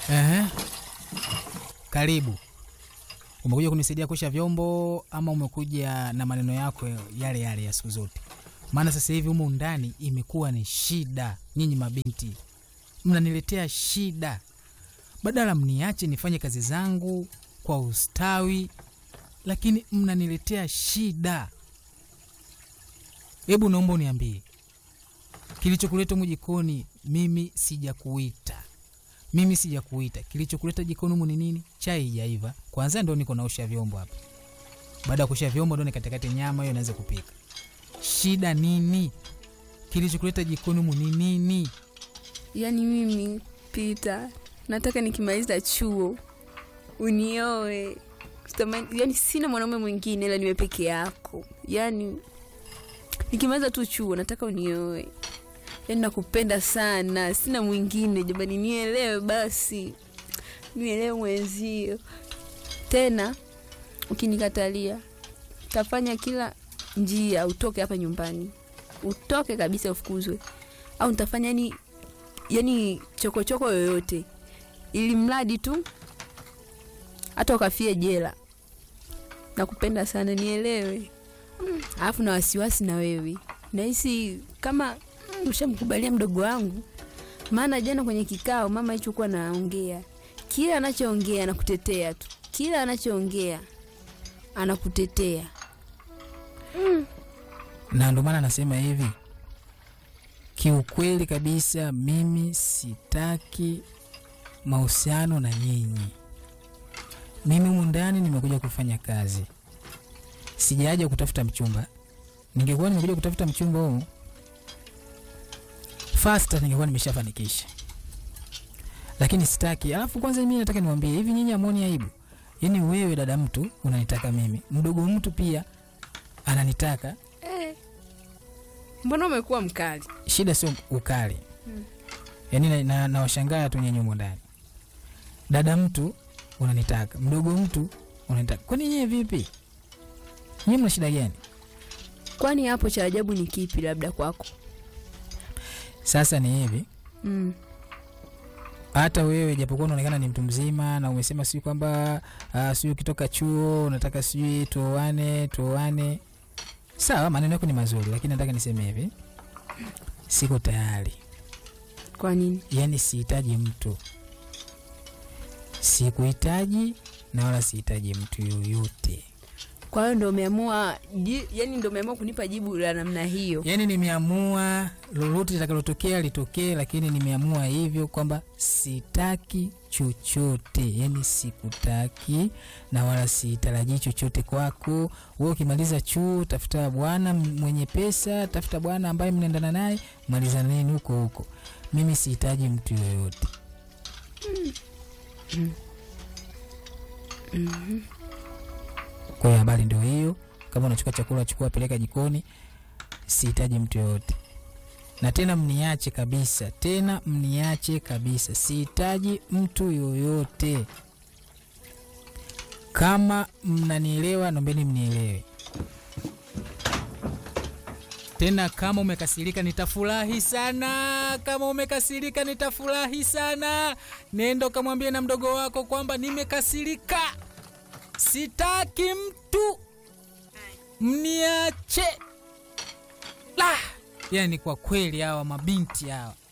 Ehe. Karibu. Umekuja kunisaidia kuosha vyombo ama umekuja na maneno yako yale yale ya siku zote? Maana sasa hivi humu ndani imekuwa ni shida. Nyinyi mabinti mnaniletea shida, badala mniache nifanye kazi zangu kwa ustawi, lakini mnaniletea shida. Hebu naomba uniambie kilichokuleta humu jikoni. Mimi sijakuita mimi sijakuita. Kilichokuleta jikoni humu ni nini? Chai haijaiva kwanza, ndo niko naosha vyombo hapa. Baada ya kuosha vyombo, ndo nikatakate nyama hiyo naweza kupika. Shida nini? Kilichokuleta jikoni humu ni nini? Yaani mimi Pita, nataka nikimaliza chuo unioe. Sitamani- Yaani sina mwanaume mwingine ila niwe peke yako. Yaani nikimaliza tu chuo nataka unioe. Yaani nakupenda sana, sina mwingine jamani, nielewe basi, nielewe mwenzio. Tena ukinikatalia, tafanya kila njia utoke hapa nyumbani, utoke kabisa, ufukuzwe, au nitafanya yani yani chokochoko yoyote, ili mradi tu hata ukafie jela. Nakupenda sana, nielewe. Mm, Alafu na wasiwasi na wewe, nahisi kama mm, ushamkubalia mdogo wangu, maana jana kwenye kikao mama hicho kuwa naongea, kila anachoongea anakutetea tu, kila anachoongea anakutetea. Na ndo maana nasema hivi, kiukweli kabisa, mimi sitaki mahusiano na nyinyi. Mimi humu ndani nimekuja kufanya kazi, sijaja kutafuta mchumba. Ningekuwa nimekuja kutafuta mchumba huu fasta, ningekuwa nimeshafanikisha, lakini sitaki. Alafu kwanza mimi nataka niwaambie hivi, nyinyi amoni aibu? Yaani wewe dada mtu unanitaka mimi, mdogo mtu pia ananitaka Eh, mbona umekuwa mkali? shida sio ukali yaani na- na- nawashangaa tu nyenye humo ndani dada mtu unanitaka mdogo mtu unanitaka kwani nyie vipi nyie mna shida gani Kwani hapo cha ajabu ni kipi labda kwako? sasa ni hivi Mm. hata wewe japokuwa unaonekana ni mtu mzima na umesema sijui kwamba uh, sijui ukitoka chuo unataka sijui tuoane tuoane sawa maneno yako ni mazuri lakini nataka niseme hivi siko tayari Kwa nini? yaani sihitaji mtu, sikuhitaji na wala sihitaji mtu yoyote. Kwa hiyo ndo umeamua ji, yani ndo umeamua kunipa jibu la namna hiyo. Yaani nimeamua lolote litakalotokea litokee, lakini nimeamua hivyo kwamba sitaki chochote, yaani sikutaki na wala sitarajii chochote kwako. Wewe ukimaliza chuo, tafuta bwana mwenye pesa, tafuta bwana ambaye mnaendana naye, malizaneni huko huko. Mimi sihitaji mtu yoyote. Kwa hiyo habari ndio hiyo. Kama unachukua chakula, chukua, peleka jikoni. Sihitaji mtu yoyote, na tena mniache kabisa, tena mniache kabisa. Sihitaji mtu yoyote. Kama mnanielewa, nombeni mnielewe. Tena kama umekasirika nitafurahi sana. Kama umekasirika nitafurahi sana. Nenda ukamwambie na mdogo wako kwamba nimekasirika, sitaki mtu, mniache. La, yani kwa kweli hawa mabinti hawa